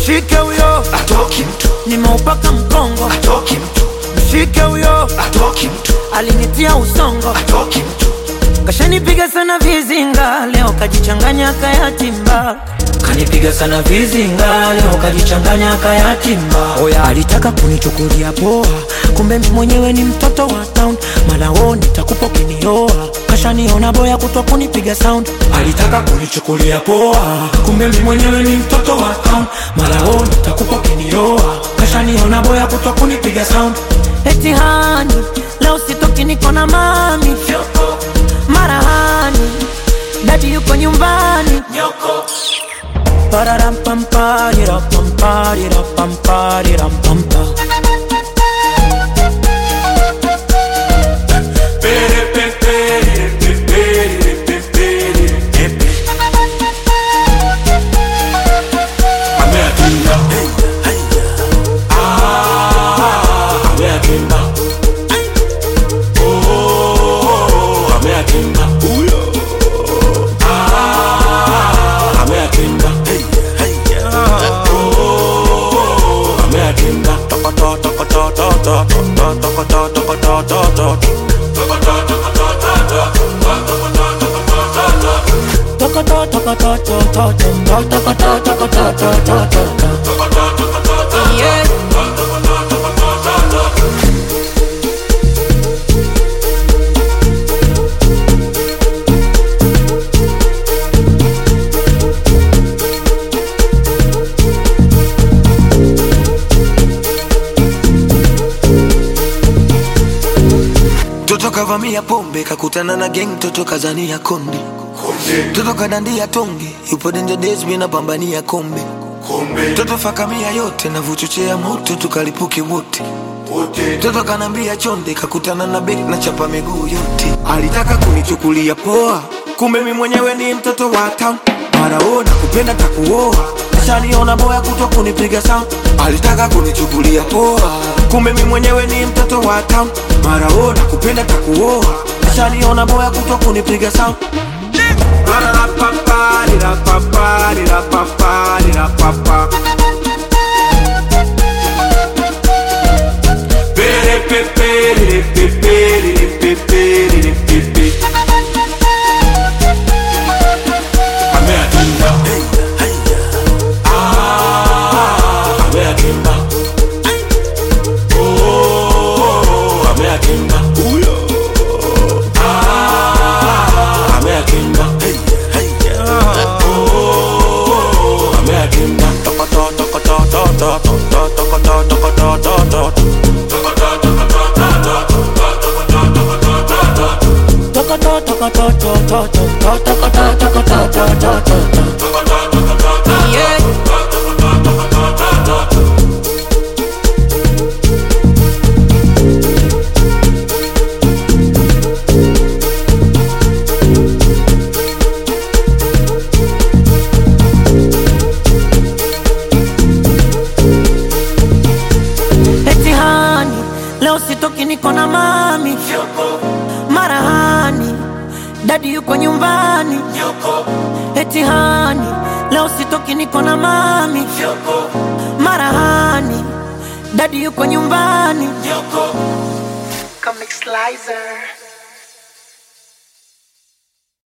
mshike huyo atoki mtu nimeupaka mkongo atoki mtu mshike huyo atoki mtu alinitia usongo atoki mtu kashanipiga sana vizinga leo kajichanganya kayatimba kanipiga sana vizinga leo kajichanganya kayatimba oya alitaka kunichukulia poa kumbe mimi mwenyewe ni mtoto wa town malao nitakupa ukinioa kashaniona boya kutwa kunipiga sound alitaka kunichukulia poa kumbe mimi mwenyewe ni mtoto wa town malao nitakupa ukinioa kashaniona boya kutwa kunipiga sound eti hani leo sitoki niko na mami marahani dadi yuko nyumbani Pararampamparirapamparirampamparirampa. Yeah. Toto kavamia pombe kakutana na gang, toto kazania konde, toto kadandia tonge, yupo danger days, mina pambania kombe, toto fakamia yote na vuchochea moto, tukalipuke wote Toto kanambia chonde, kakutana na bek na chapa miguu yote. Alitaka kunichukulia poa, kumbe mi mwenyewe ni mtoto wa town. Maraona kupenda takuoa, ashaniona boya kutwa kunipiga sound. Alitaka kunichukulia poa, kumbe mi mwenyewe ni mtoto wa town. Maraona kupenda takuoa, ashaniona boya kutwa kunipiga sound. Yeah. Eti hani leo sitoki niko na mami marahani dadi yuko nyumbani eti hani leo sitoki niko na mami marahani dadi yuko nyumbani Comic Slicer.